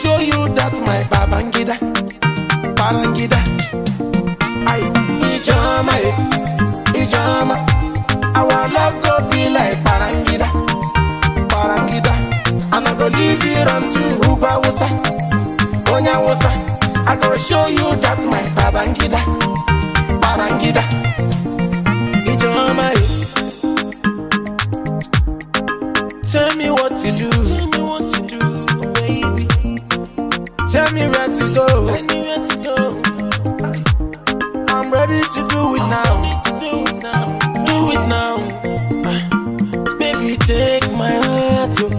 show you that my babangida, babangida. I ijama, eh, ijama. Our love go be like barangida, barangida. And I go leave you run to Uba Wusa, Onya Wusa. I go show you that my babangida, babangida. Ijama, eh. Tell me what to do. Tell me what to do, baby. Tell me where to go. Anywhere to go. I'm ready to do it now. Do it now. Do it now. Ah. Baby, take my heart. oh.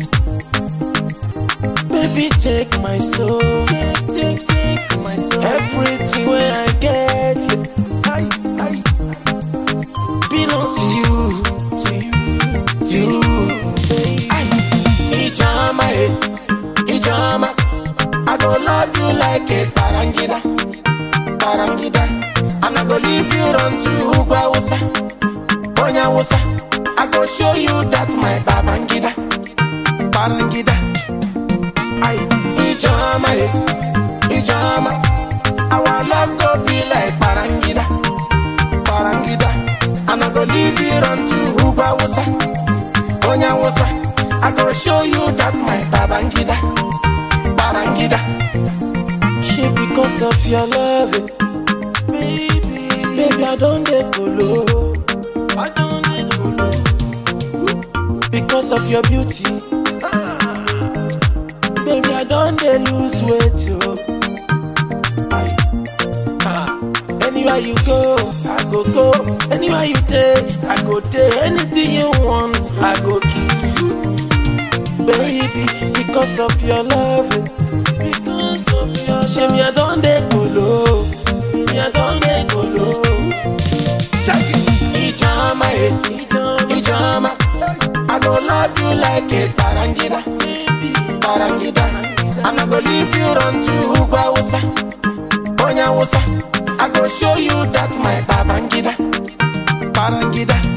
Baby, take my soul. Take, take, take my soul. Everything where I get. yeah. I, I, belongs to you. To you. To you. Aye. Ijama, eh. Ijama. I go love you like a barangida. Barangida. And I go leave you run to Ugwa Wusa. Onya Wusa. I go show you that my babangida. Barangida. Aye. Ijama, eh. Ijama. Our love go be like barangida. Barangida. And I go leave you run to Ugwa Wusa. Onya Wusa. I go show you that my babangida. Barangida. She because of your love, eh, baby. Baby, I don't get polo. I don't get polo. Because of your beauty, baby, I don't dey lose weight, yo. Aye. Ah. Anywhere you go, I go go. Anywhere you take, I go take. Anything you want, I go give you. Baby, because of your love, eh, because of your shame, I don't dey polo. Me, I don't dey polo. Ijama, eh, Ijama, I go love you like a barangida, barangida, and I go leave you run to Ugwa Wusa, Onya Wusa. I go show you that my babangida, barangida.